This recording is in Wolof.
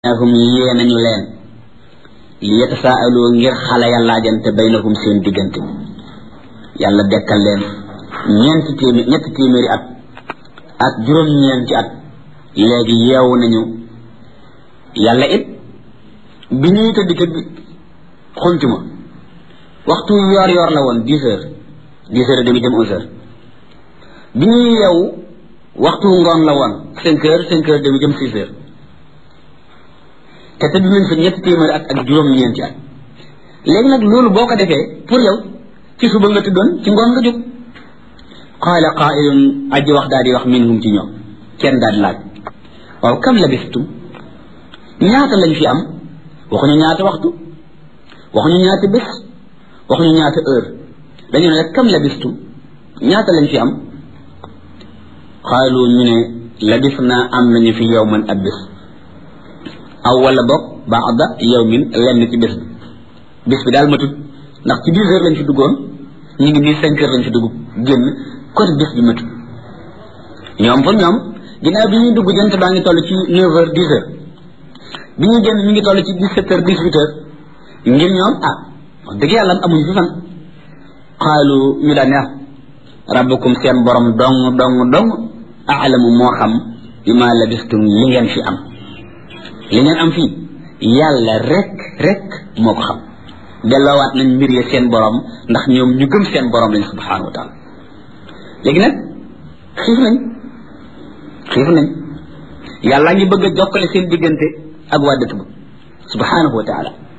hum yee nañu leen li yatasaalu ngir xale ya laajante baynahum seen diggante yàlla dekkal leen ñeenti téeméer ñetti téeméeri at ak juróom-ñeenti at léegi yeewu nañu yàlla it bi ñuy tëdd tëdd xuntuma waxtu yoor yoor la woon dix heures dix heures et demi dem onze heures bi ñuy yeewu waxtu ngoon la woon cinq heures cinq heures demi jëm six heures te tëdd nañ fa ñetti téeméeri at ak juróom-ñeenti at léegi nag loolu boo ko defee pour yow ci suba nga tëddoon ci ngoon nga jóg qaala qaa'ilun aji wax daal di wax minhum ci ñoom kenn daal di laaj waaw kam labistum ñaata lañ fi am waxuñu ñaata waxtu waxuñu ñaata bés waxuñu ñaata heure dañu ne rek kam labistum ñaata lañ fi am xaalu ñu ne labis naa am nañu fi yawman ab bés aw wala boog baada yawmin lenn ci bés bi bés bi daal matut ndax ci dix heures lañ fi duggoon ñu ngi nii cinq heures lañ fi dugg génn kon bés bi matut ñoom pour ñoom ginnaaw bi ñuy dugg jant baa ngi toll ci neuf heures dix heures bi ñuy génn mi ngi toll ci dix sept heures dix huit heures ngir ñoom ah wax dëgg yàlla amuñu fi fan xaalu ñu daan neex rabbukum seen borom dong dong dong aalamu moo xam bi ma labistum li ngeen fi am li ngeen am fii yàlla rek rek moo ko xam delloowaat nañ mbir ya seen borom ndax ñoom ñu gëm seen borom lañ subhanahu wa taala léegi nag xiif nañ xiif nañ yàlla ngi bëgg a jokkale seen diggante ak waa dëkk ba subhanahu wa taala